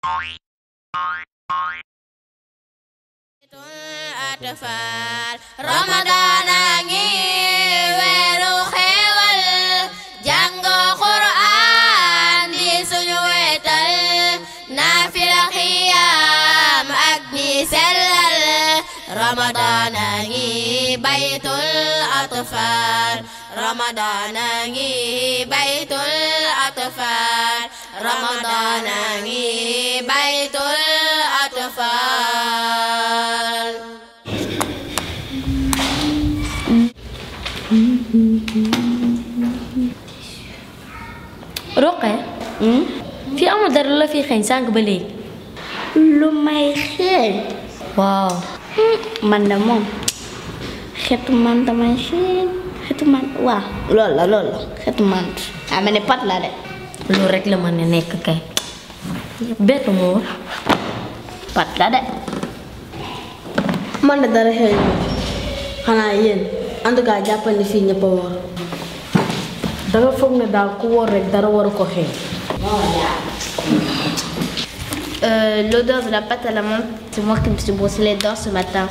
atfal Ramadan a ngi weeru xéewal jàng Qur'an di suñu wetal naafila xiyaam ak di sellal Ramadan a ngi baytul atfal Ramadan a ngi baytul atfal Ramadan a ngi baytul atfal Roqe fii amul dara la fi xeeñ sànq ba léegi lu may xeeñ waaw man de moom xetu man damay xeeñ xetu man waaw loolu la loolu la xetu man ah ma ne pat la de loolu rek la mën a nekk kay bett moo pat la de man de dara xeeñ xanaa yéen en tout cas jàppal ni fii ñëpp a woor danga foog ne daal ku woor rek dara waru ko xeeñ Euh, L'odeur de la pâte à la menthe, c'est moi qui me suis brossé les dents ce matin.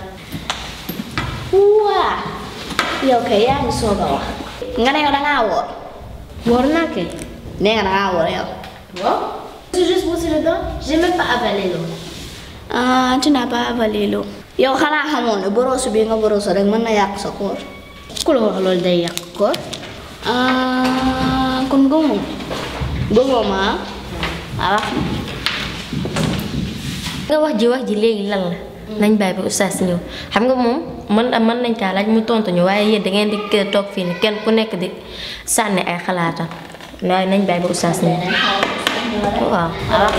waa yow kay yaa ngi soog a wax. nga ne yow da ngaa woor. woor naa kay nee nga da ngaa woor yow. waaw J'ai juste brossé les dents, j'ai même pas avalé l'eau. ah tu n'as pas avalé l'eau. yow xanaa xamoon ne brosse bi nga brosse rek mën na yàq sa koor. ku la wax loolu day yàq koor ah kon gëmoo gëmoo ma ah wax nga wax ji wax ji léegi lan la nañ bàyyi ba oustaz ñëw xam nga moom mën mën nañ kaa laaj mu tontu ñu waaye yéen da ngeen di kii toog fii ni kenn ku nekk di sànni ay xalaatam waaye nañ bàyyi ba oustaz ñëw waaw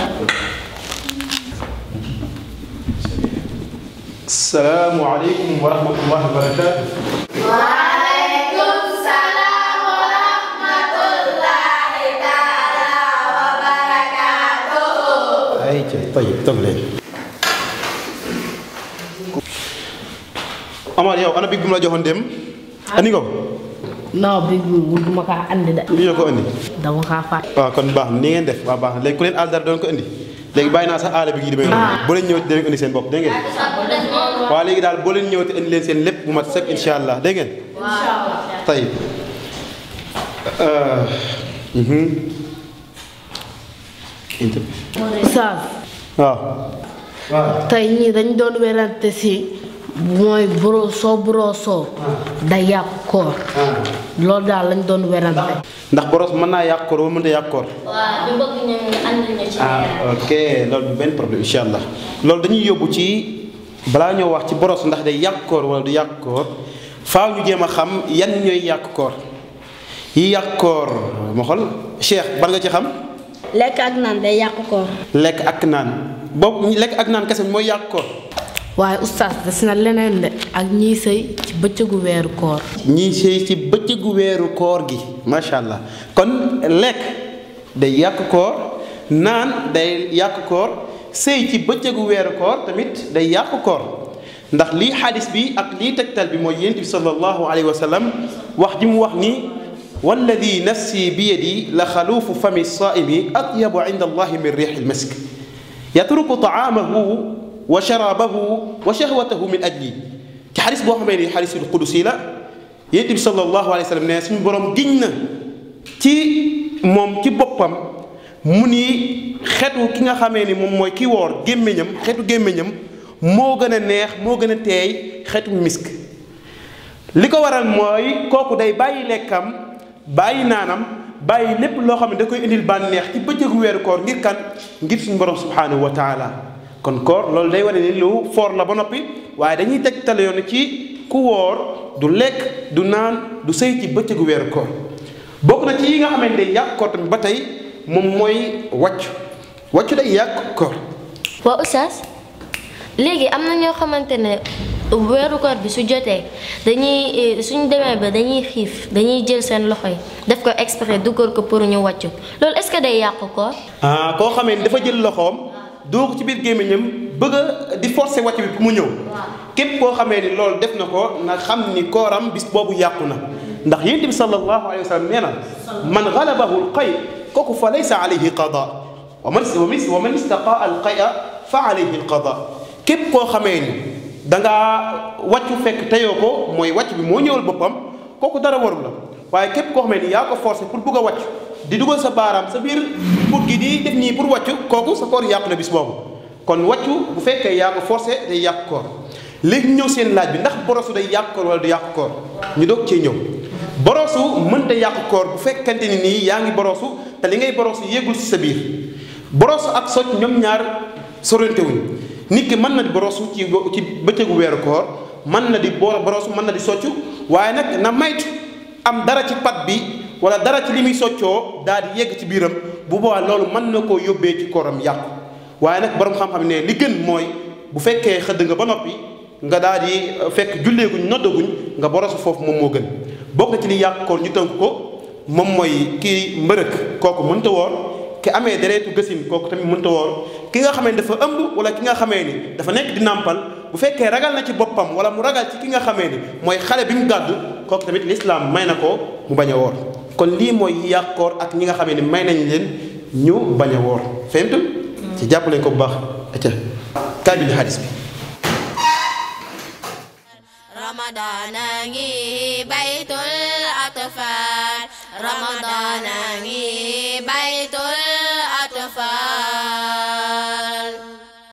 salaamualeykum wa rahmatullahi wa barakaatu. ay ca tayib toog leen. Amar yow ana big bi mu la joxoon dem. andi nga ko. non bi bu duma kaa andi de lii la ko andi. dama kaa faat waaw kon baax na ni ngeen def waaw baax na léegi ku leen àll dara doon ko indi léegi bàyyi naa sax aala bi gi di may boo leen ñëwati dinañ indi seen bopp dégg ngeen waaw léegi daal boo leen ñëwati indi leen seen lépp bu mat sëkk insha allah dégg ngeen tey Oustaz waaw tey ñii dañ doon werante si mooy boro soo borosoo day yàq koor loolu daal lañ doon werante ndax boros mën naa yàq koor wala mënta yàq koor waaw ñu bëgg ñu àndal ñu ci ah ok loolu du benn problème insha allah loolu dañuy yóbbu ci balaa ñoo wax ci boros ndax day yàq koor wala du yàq koor faaw ñu jéem a xam yan ñooy yàq koor yi yàq koor ma xool Cheikh ban nga ci xam lekk ak naan day yàq koor lekk ak naan boobu lekk ak naan kese mooy yàq koor waaye oustaz des na leneen de ak ñiy sëy ci bëccëgu weeru koor ñii sëy ci bëccëgu weeru koor gi macha allah kon lekk day yàq koor naan day yàq koor sëy ci bëccëgu weeru koor tamit day yàq koor ndax lii xadis bi ak lii tegtal bi mooy yonent bi sallallahu alayhi wa sallam wax ji mu wax ni walladi nafsi bi yadi la xaluufu fami saaimi atyabu inda allahi min riixi lmisk yatruku taamahu wa sharabahu wa shahwatahu min ajli ci xadis boo xamee ni xadisul qudusi la yonent bi sallallahu alayhi wa sallam ne suñu borom giñ na ci moom ci boppam mu ni xetu ki nga xamee ni moom mooy ki woor gémmiñam xetu gémmiñam moo gën a neex moo gën a teey xetu misk li ko waral mooy kooku day bàyyi lekkam bàyyi naanam bàyyi lépp loo xam ne da koy indil bànneex ci bëccëgu weeru koor ngir kan ngir suñu borom subhanahu wa taala kon koor loolu day wane ni lu foor la ba noppi waaye dañuy teg tale yoon ci ku woor du lekk du naan du sëy ci bëccëgu weeru koor bokk na ci yi nga xamante ne yàq koor tamit ba tey moom mooy wàccu wàccu day yàq koor waa oustaz léegi am na ñoo xamante ne weeru koor bi su jotee dañuy suñ demee ba dañuy xiif dañuy jël seen loxo yi def ko exprès dugal ko pour ñu wàccu loolu est-ce que day yàq koor ah koo xamee ni dafa jël loxoom doo ko ci biir gémmiñam bëgg a di forcer wàcc bi pour mu ñëw képp koo xamee ni loolu def na ko na xam ni kooram bis boobu yàqu na ndax yonent bi sallallahu alayhi wa sallam nee na man galabahu lqay kooku fa laysa alayhi qada wa man wa man istaqa al qaya fa alayhi al qada képp koo xamee ni dangaa wàccu fekk teyoo ko mooy wàcc bi moo ñëwal boppam kooku dara warul la waaye képp koo xamee ni yaa ko forcé pour bugg a wàcc di dugal sa baaraam sa biir pour gi di def nii pour wàccu kooku sa koor yàqu na bis boobu kon wàccu bu fekkee yaa ko forcé day yàq koor léegi ñëw seen laaj bi ndax borosu day yàq koor wala du yàq koor ñu doog cee ñëw borosu mënta yàq koor bu fekkante ni nii yaa ngi borosu te li ngay borosu yéegul ci sa biir borosu ak socc ñoom ñaar sorante wuñ nit ki mën na di borosu ci ci bëccëgu weeru koor mën na di borosu mën na di soccu waaye nag na maytu am dara ci pat bi wala dara ci li muy soccoo daal di yegg ci biiram bu boobaa loolu mën na koo yóbbee ci kooram yàqu waaye nag borom xam-xam ne li gën mooy bu fekkee xëdd nga ba noppi nga daal di fekk julleeguñ noddaguñ nga borosu foofu moom moo gën bokk na ci li yàq koor ñu tënk ko moom mooy kii mbërëk kooku mënta woor ki amee dereetu gësin kooku tamit mënta woor ki nga xamee ni dafa ëmb wala ki nga xamee ni dafa nekk di nàmpal bu fekkee ragal na ci boppam wala mu ragal ci ki nga xamee ni mooy xale bi mu gàddu kooku tamit lislaam may na ko mu bañ a woor kon lii mooy yàq koor ak ñi nga xamee ni may nañ leen ñu bañ a woor fahimtum ci jàpp leen ko bu baax acca kaay bi di hadis bi ramadana ngi baytul atfal ramadana ngi baytul